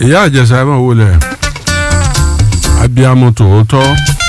ìyá àjẹsà ẹ máa wọlé abiyamọ tòótọ́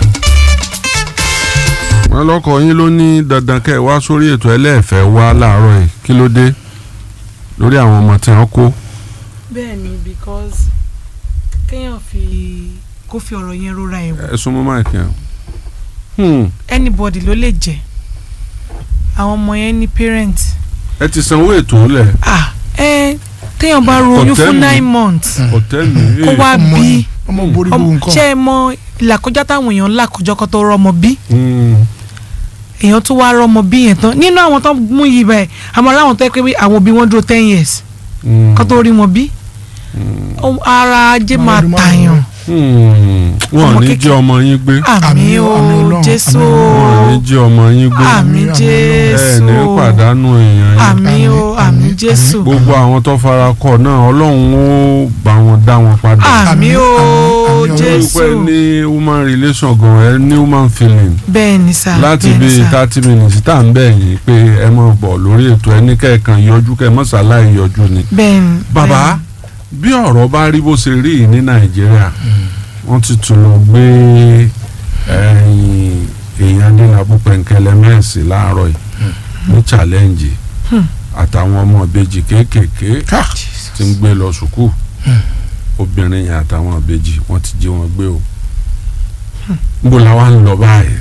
wọn lọkọ yín ló ní dandan kẹ́ ẹ wá sórí ètò ẹlẹ́ẹ̀fẹ́ wá láàárọ̀ yìí kí ló dé lórí àwọn ọmọ tí wọ́n kó. bẹ́ẹ̀ ni because kéèyàn fi kó fi ọ̀rọ̀ yẹn rora ẹ̀ wò ẹ súnmọ́ máìkì yẹn. anybody ló lè jẹ́ àwọn ọmọ yẹn ní parent ẹ ti sanwó ètò lẹ̀ ah ẹ téèyàn bá ro oyún Kò tẹ́ fún mi. nine months hòtẹ́ẹ̀lì kó wá ọmọ bí ni ọmọ borí gbogbo ọmọ- nǹkan ṣé ẹ mọ ìlàkọjá táwọn èèyàn ń là kọjọ kó tó rọmọ bí èèyàn tó wá rọmọ bí yẹn tán nínú àwọn tó mú yìí báyìí àmọ́ aláwọn tó yẹ pé àwọn òbí wọn dúró ten years kó tó rí wọn bí Ó- ara ajé Àwọn máa ọdún tàyàn wọn Ọmọ ní kékeré. jẹ́ ọmọ yín gbé àmì Àmín, o àmín Ọlọ́run, jésù àmín wọn ní jẹ́ ọmọ yín gbé àmì Àmín, àmín Ọlọ́run. ẹ jésù ní pàdánù èèyàn yín àmì o àmì àmín, jésù gbogbo àwọn tó fara kọ náà ọlọ́run ó bá wọn dá wọn padà. àmì Àmín, o àmín, àmín jésù pé ní human relation gan ẹ ní human feeling bẹ́ẹ̀ ni sá láti bẹ́ẹ̀ bí ni sá thirty minutes tá à ń bẹ̀ yín pé ẹ mọ̀ bọ̀ lórí ètò ẹni kẹ́ẹ̀kan yọjú kẹ́ẹ̀ mọ́sálá ìyọjú ni. bẹ́ẹ̀ ni bàbá bí ọ̀rọ̀ bá rí bó ṣe rí yìí ní nàìjíríà wọ́n ti tún lọ gbé ẹ̀yìn èèyàn adínàbù pẹ̀ǹkẹ́lẹ́ mẹ́ẹ̀sì láàárọ̀ yìí ní challenge Hmm. àtàwọn ọmọ ìbejì kéékèèké Ah, tí ń gbé lọ sùkúù obìnrin yẹn àtàwọn ìbejì wọ́n ti jí wọn gbé o níbo la wá ń lọ báyìí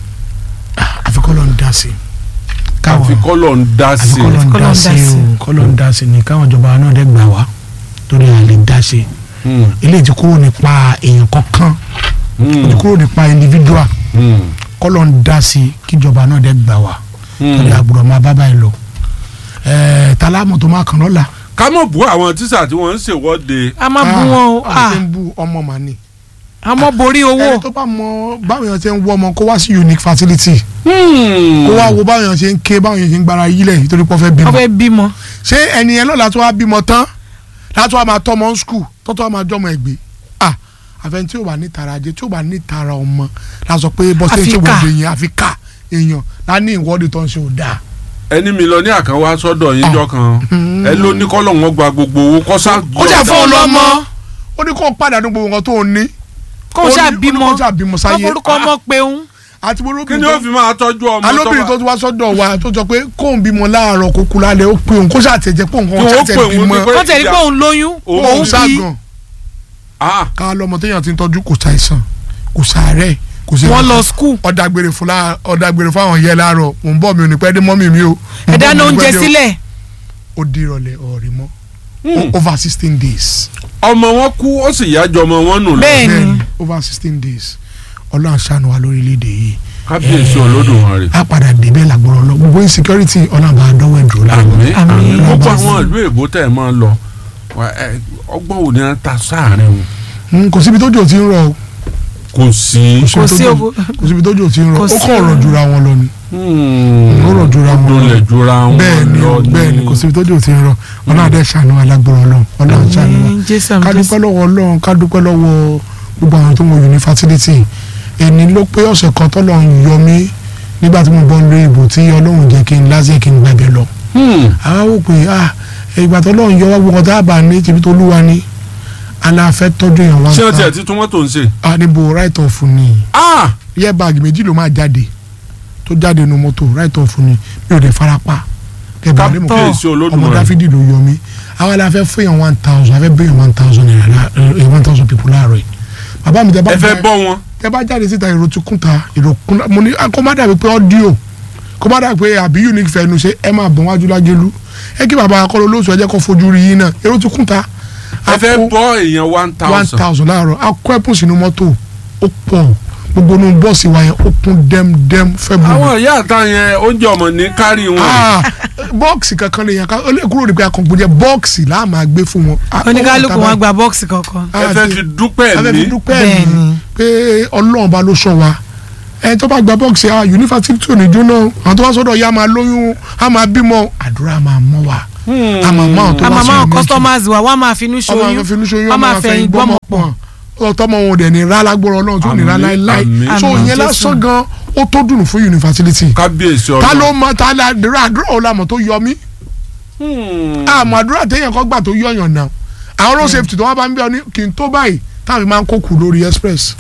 àfi kọ́ ló ń dá sí i káwọn àfi kọ́lọ̀ ń dá àfi sí kọ́ ló i ń Kọ́ ló dá ń sí dá i sí o kọ́ ló ń dá sí i ni káwọn ìjọba náà dẹ́ gbà wá torí à lè dá sí i Hmm, ilé ti kúrò nípa èèyàn kankan hmm, ó ti kúrò nípa individual hmm, kọ́ ló ń dá sí i kíjọba náà dẹ́ gbà wá hmm. torí àgbùrọ̀ máa bá báyìí lọ ẹ̀ẹ́ tálámù tó máa kàn lọ́la ká mọ̀ bú àwọn tíṣà tí wọ́n ń ṣèwọ́de a máa bú wọn o àwọn tí ah ń bú ọmọ màní a mọ borí owó ẹni tó bá mọ báwọn èèyàn ṣe ń wọ ọmọ kó wá sí unique facility Hmm. kó wá wo báwọn èèyàn ṣe ń ké báwọn èèyàn ṣe ń gbára yílẹ̀ nítorí pé wọ́n fẹ́ bímọ wọ́n fẹ́ bímọ ṣé ẹni yẹn lọ́la tó wá bímọ tán látọ́ wá máa tọ́ ọmọ skul tọ́tọ́ wá máa jọmọ ẹ̀gbẹ́ ah àfẹn tí ò bá ní tara ajé tí ò bá ní tara ọmọ la sọ pé bọ́sẹ̀ Àfi ṣe ká. wọ́ọ̀dù yẹn àfi ká èèyàn lá ní ìwọ́de tó ń ṣe ò dáa. ẹni mílíọ̀nù kan wá sọ́dọ̀ yín jọ kan ẹ ló ní kọ́lọ̀ wọn gba gbogbo owó kọ́sá. ó jà fún ọlọ́mọ ó ní kó pàdánù gbogbo nǹkan tó ń ní. kó Ó o ní- ṣáà ó ní bímọ kó ṣáà bímọ wọ́n sáyé forúkọ ọmọ peun àti kí ni olóbìnrin ó tó fi máa tọ́jú ọmọ alóbìnrin tó ti wá sọ́dọ̀ wa tó sọ pé kóun bímọ láàárọ̀ kó kú lálẹ́ ó pé òun kó ṣàtẹ̀jẹ́ pé òun Kí kó wọ́n pè ṣàtẹ̀ òun bímọ pé- wọ́n tẹ̀lé pé òun lóyún Òun òun bí ságàn Ah, ká lọ́mọ téèyàn ti ń tọ́jú kò ṣàìsàn kò ṣàárẹ̀ kò sí wọ́n lọ skul ọ̀dàgbèrè fún la ọ̀dàgbèrè fún àwọn yẹn láàárọ̀ mò ń bọ̀ mi ò ní pẹ́ dé mọ́mì mi o. Mò ń ẹ bọ̀ dáná mi ò ní oúnjẹ pẹ́ dé o. sílẹ̀ ó di ìrọ̀lẹ́ ọ̀rẹ́ mọ́ hmm. over sixteen days. ọmọ wọn kú ó sì yájọ ọmọ wọn nù lọ. Bẹ́ẹ̀ ni. Bẹ́ẹ̀ni, over sixteen days ọlọ́run ṣàánú wa lórílẹ̀‐èdè yìí kábíyèsí olódùmarè. a padà débẹ̀ làgbọ́rọ̀ lọ gbogbo insecurity ọlọ́run bá dọ́wọ́ ẹ̀ dúró láàrin. àmín Àmín. àmín gbogbo Àmín. àwọn ìlú èbó tẹ̀ máa ń lọ wà- ẹ, ọgbọ́n wo ni wọ́n ta sáàrin o Mm, kò síbi tójò tí ń rọ̀ o kò sí. Kò sí tójò- owó. kò síbi tójò tí ń rọ̀ Kò ó sí kàn rọ̀ owó. jura wọn lọ ni. Hmm. Ó rọ̀ jura wọn Ó lọ. lẹ̀ jura wọn bẹ́ẹ̀ ni o lọ bẹ́ẹ̀ ni kò síbi tójò tí ń rọ̀ ọlọ́run adé ṣàánú wa lágbọ́rọ̀ ọlọ́run ọlọ́run ṣàánú wa. Àmín, jésù àmín, ká dúpẹ́ jésù lọ́wọ́ ọlọ́run ká dúpẹ́ lọ́wọ́ gbogbo àwọn tó ń wọ yunifásitì èní ló pé ọ̀sẹ̀ kan tọ́lọ́run yọ mí nígbà tí mo bọ́ lórí ìbò tí ọlọ́run jẹ́ kí n lásìkò kí n gbàgbé lọ. Hmm. àwa wò pé ah ìgbà tọ́lọ́run yọ wá gbogbo ọ̀tá àbá ní tìbí tó lúwa ní aláfẹ́ tọ́jú èèyàn wá ṣé o tiẹ̀ nǹkan ti tún mọ́tò ń ṣe. ah níbo right off ni Ah! yẹ báàgì méjì ló máa jáde tó jáde nu mọ́tò right off ni mi ò dé farapa kẹbàá lè mọ̀ pé kábíyèsí ọmọ olódùmarè. dáfídì ló yọ mí àwa la fẹ́ fún yàn one thousand a fẹ́ bẹ́yàn one thousand naira la eh, one thousand people láàárọ̀ yìí bàbá mi tẹ bá ẹ fẹ́ já- bọ́ wọn. tẹ bá jáde síta èrò ti kún ta èrò kún ta mo ní ah, kó má dàbí pé ọ́díò kó má dàbí pé àbí unique fẹnu ṣe ẹ máa bọ̀ wájú lágélu ẹ kí bàbá akọ́lọ́ olóòtú ẹ jẹ́ kó fojú rí yín náà èrò ti kún ta ẹ fẹ́ kó bọ́ èèyàn one one thousand. thousand láàárọ̀ a kó ẹ̀pùn sínú mọ́tò ó pọ̀ gbogbo inú bọ́ọ̀sì wa yẹn ó kún dẹ́mdẹ́m fẹ́ bù àwọn ìyá àta yẹn oúnjẹ ọmọ ní kárí wọn. ah bọ́ọ̀sì kankan lè yàn ká ó lè kúrò ní pé akọ̀gbọ́n jẹ́ bọ́ọ̀sì láà máa gbé fún wọn. Ah, oníkálukú ó wà wọn gba bọ́ọ̀sì kankan ẹ fẹ́ fi dúpẹ́ a fẹ́ fi ní. dúpẹ́ Bẹ́ẹ̀ mi ni. pé ọlọ́run bá ló sọ wa ẹni tó bá gba bọ́ọ̀sì ah yunifásitì ò ní jóná o. àwọn tó bá sọ́dọ̀ ya máa lóyún a máa bímọ àdúrà máa mọ́ wa a máa mọ́ àwọn tó a bá máa máa sọ̀rọ̀ customers wa wọ́n á máa finú ọmọ ṣoyún àwọn finú ṣoyún wọ́n máa fẹ̀yìn gbọ́mọ pọ̀ ọtọmọ wọn ò dẹ̀ ní rà lágbóró ọlọ́run tó ní rà Àmín, láéláé àmín. so Àmín, ìyẹn Jésù. lásán gan ó tó dùn fún yunifásitì kábíyèsí ta ọlọ́run. ló mọ ta la àdúrà àdúrà ò la mọ̀ tó yọ mí Hmm. àmọ́ àdúrà téèyàn kan gbà tó yọyàn náà àwọn road safety tó wá bá ń bẹ ọ ní kì í tó báyìí táwọn fi máa ń kó kù lórí express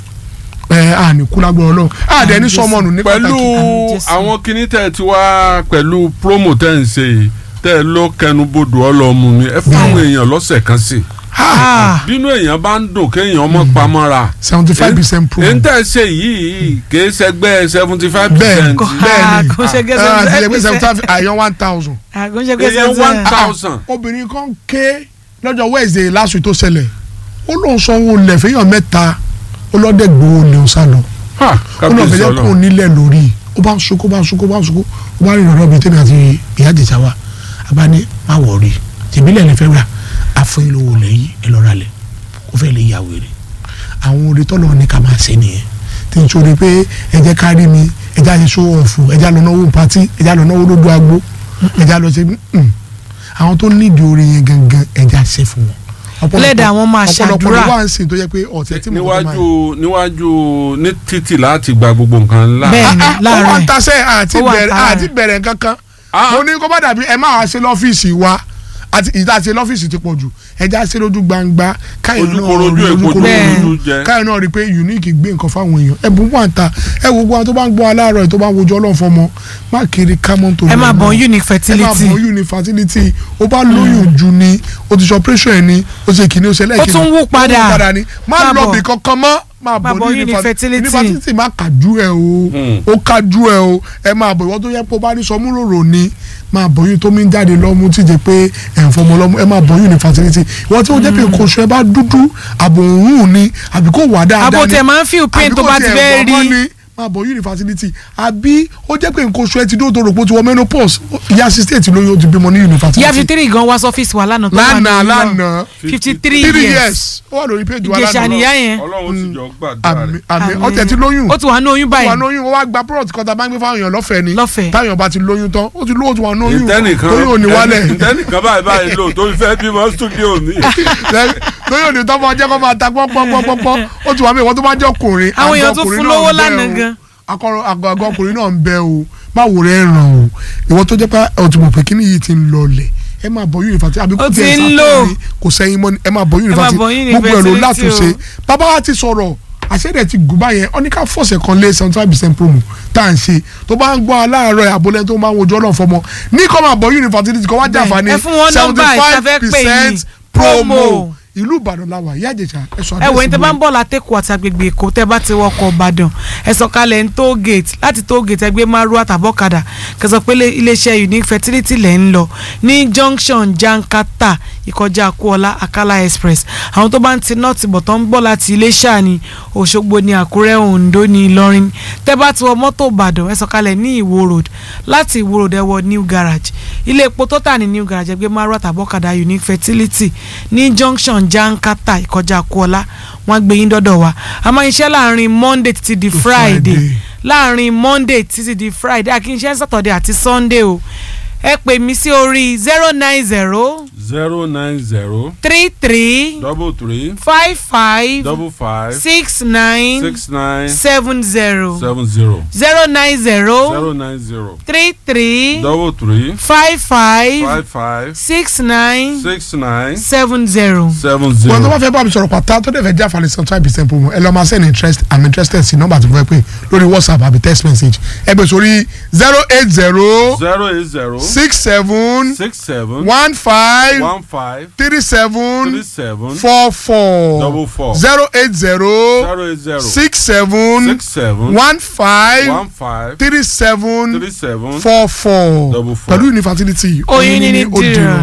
ẹ à ní kú lágbára Ọlọ́run à dẹ ní sọmọnù ní pẹ̀lú pàtàkì Àmín Jésù. àwọn kinní tẹ̀ ti wá pẹ̀lú promo tẹ̀ ń ṣe yìí tẹ̀ ló kẹnubodò ọlọ́mù mi ẹ fún àwọn èèyàn lọ́sẹ̀ kan sí i Ah, bínú èèyàn bá ń dùn kéèyàn mọ́ pamọ́ra seventy five percent pro èyí tẹ̀ ṣe yìí kìí ṣẹgbẹ́ seventy five Bẹ́ẹ̀ percent kò bẹ́ẹ̀ni. kò ṣe gẹ́gẹ́ ah sẹ́ńtẹ́ ṣe seventy five àyàn one thousand. kò ṣe èèyàn gẹ́gẹ́ one sẹ́ńtẹ́ thousand obìnrin kan ké lọ́jọ́ wednesday last week tó ṣẹlẹ̀ ó lóun sanwó lẹ̀ fẹ́yàn mẹ́ta ó lọ́dẹ̀ gbowó lè ó sá lọ Ha, ó lọ́ọ́ kábíyèsí fẹ́jẹ́ kó ọlọ́run nílẹ̀ lórí ó bá ń sunkún bá ń sunkún bá ń sunkún ó bá rìn lọ́dọ̀ bíi tèmi àti ìyá àjẹsà wa àbá ní má wọ̀ọ́rì tìbílẹ̀ lè fẹ́ rà àfọyín lówó lẹ́yìn ẹ lọ́ra lẹ̀ ó fẹ́ lè yà wèrè àwọn orí tọ́lọ̀ ní ká máa ṣe nìyẹn tí n sori pé ẹ jẹ́ ká rí mi ẹ já ṣe show off ẹ já lọ náwó pati ẹ já lọ náwó lójú agbo ẹ já lọ ṣe mm. àwọn tó nídìí orin yẹn gangan ẹ já ṣe fún wọn. Ọ̀pọ̀lọpọ̀- Lẹ́dàá wọn máa ọ̀pọ̀lọpọ̀ ṣàdúrà. ló wà ń sìn tó yẹ pé ọ̀tẹ̀ tí mo kọ́ máa níwájú níwájú ní títì láti gba gbogbo nǹkan ńlá Bẹ́ẹ̀. Ah, ah, ó láàárọ̀ wà ń ẹ̀. tasẹ́ àti Ó wà ń bẹ̀rẹ̀ ta àti rẹ̀. bẹ̀rẹ̀ kankan Ah. mo ní kó bá dàbí ẹ máa wá sí lọ́fíìsì wa àti ìta ṣe lọ́fíìsì ti pọ̀ jù ẹja ṣe lójú gbangba káyọ̀ náà ojúkorojú rí èkó ojúkorojú Bẹ́ẹ̀. lójú jẹ káyọ̀ náà rí pé unique gbé nǹkan fáwọn èèyàn ẹ̀bùn wà ń ta ẹ wo gbogbo àwọn tó bá ń gbọ́ aláàárọ̀ ẹ̀ tó bá ń wojú ọlọ́run fọmọ má kiri kámọ́ tó ẹ máa bọ̀ unique ẹ máa fertility bọ̀ unique fertility ó bá lóyún jù ni ó ti sọ operation ẹ̀ ni ó ṣe kìíní ó ṣe lẹ́ẹ̀kejì tún wú padà. ó wú padà ni má Máa lọ bọ̀. bì kankan mọ́ máa Máa bọ̀ bọ̀ ní unique unique fertility. fertility fertility má kàjú ẹ o Hmm. ó kájú ẹ o ẹ máa bọ̀ ìwọ́n tó yẹ kó bá ní sọmúròrò ni máa bọ̀ yín tó mi ń jáde lọ́mú tí jẹ́ pé ẹ̀ ń fọmọ lọ́mú ẹ máa bọ̀ yín ní fertility ìwọ́n tí ó jẹ́ pé nǹkan oṣù ẹ bá dúdú àbò òórùn ni àbí kò wà dáadáa abo ni tẹ máa ń feel pain àbí tó kò bá ti tiẹ̀ fẹ́ wọ́n mọ́ rí ni máa bọ̀ yín ní fertility àbí ó jẹ́ pé nǹkan oṣù ẹ ti dúró tó rò pé ó ti wọ menopause ìyá sixty lóyún ó ti bímọ ní ìyá university fifty three gan wá sọ́fíìsì wa lánàá tó wà lánàá nínú náà. lánàá fifty three three years years ó wà lórí page wa Ìjẹ̀ṣà lánàá nìyá yẹn ọlọ́run sì jọ gbàdúrà àmì rẹ̀ àmì Àmín. ọtẹ ti lóyún ó ti wà ní oyún wà báyìí lóyún ó wá gba product kan tá a bá ń gbé fáwọn èèyàn lọ́fẹ̀ẹ́ ni Lọ́fẹ̀ẹ́. táwọn bá ti lóyún tán ó ti lóyún ó ti wà lóyún ìtẹ́nìkan lóyún ò ní wálẹ̀ ìtẹ́nìkan báyìí báyìí lò tó fi fẹ́ bímọ studio mi. lóyún ò ní tọ́ fún ọjọ́ kó máa ta pọ́npọ́npọ́npọ́ ó ti wà mí ìwọ́n tó bá jẹ́ ọkùnrin Àwọn èèyàn àgọ́ tún ọkùnrin fún náà lówó ń bẹ lánàá o. gan. akọrọ àgọ́ àgọ́ ọkùnrin náà ń bẹ o báwo rẹ̀ ràn o ìwọ́n tó jẹ́ pé ó ti mọ̀ pé kíní yìí ti ń lọlẹ̀ ẹ máa bọ̀ yunifásitì àbí kò Ó ti tiẹ̀ ń lò. sátọ̀ ni kò sẹ́yìn mọ́ ni ẹ máa bọ̀ yunifásitì bọ̀ gbogbo ẹ̀ ló yunifásitì látúnṣe o. bàbá wa ti sọ̀rọ̀ àṣẹ́dẹ̀ ti gùn báyẹn ọ ní ká fọ̀sẹ̀ kan lé seventy five percent promo tá à ń ṣe tó bá ń gbọ́ aláàárọ̀ ẹ̀ àbólẹ̀ tó máa ń wojú ọlọ́run fọmọ ní kọ́ máa bọ̀ yunifásitì kọ́ wá Bẹ́ẹ̀, jàǹfààní ẹ fún wọn nọ́mbà ìtafẹ́ pè yín. promo Promo. ìlú ìbàdàn la wà ìyá àjẹsà ẹ sọ ẹ wò ní tẹ bá ń mi. bọ̀ látẹ̀kọ̀ àti agbègbè èkó tẹ bá ti wọkọ̀ ìbàdàn ẹ sọ̀kalẹ̀ ní toll gate láti toll gate ẹgbẹ́ márùn àtàbọ̀kadà kẹsàn pé ilé- iléeṣẹ́ unique fertility lẹ̀ ń lọ ní junction jankata ìkọjá akúọlá akala express àwọn tó bá ń ti north bọ̀ tó ń bọ̀ láti iléṣà ní òṣogbo ní àkúrẹ́ oǹdó ní ìlọrin tẹ bá ti wọ mọ́tò ìbàdàn ẹ sọ̀kalẹ̀ ní ìwó road láti ìwó road ẹ wọ new garage ilé epo tó tà ní new garage ẹgbẹ́ márùn àtàbọ̀kadà unique fertility ní junction jankata ìkọjá akúọlá wọn gbé yín dọ́dọ̀ wa a máa ń ṣiṣẹ́ láàrin monday títí di friday Friday. láàrin monday títí di friday a kì í ṣe saturday àti sunday o ẹ pè mí sí orí zero nine zero zero nine zero three three double three five five double five six nine six nine seven zero seven zero zero nine zero zero nine zero three three double three five five five five six nine six nine seven zero. seven wọn tó bá zero. fẹ́ bá mi sọ̀rọ̀ pàtà tó dẹ̀ fẹ́ já falẹ̀ seventy five percent promo ẹ lọ́ máa send interest i'm interested sí nọ́mbà tó fẹ́ pé lórí whatsapp àbí text message ẹ bẹ̀ sórí zero eight zero zero eight zero six seven six seven one five one five three three seven seven four four double four zero eight zero zero eight zero six seven six seven one five one five three seven three seven four four Double four. pẹ̀lú infertility oyin ní ní dìrọ̀.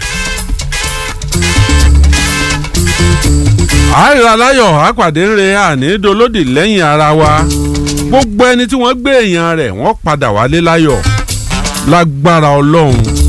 àìrà láyọ̀ àpàdé ńre àní dolódì lẹ́yìn ara wa gbogbo ẹni tí wọ́n gbé èèyàn rẹ̀ wọ́n padà wálé láyọ̀ lágbára ọlọ́run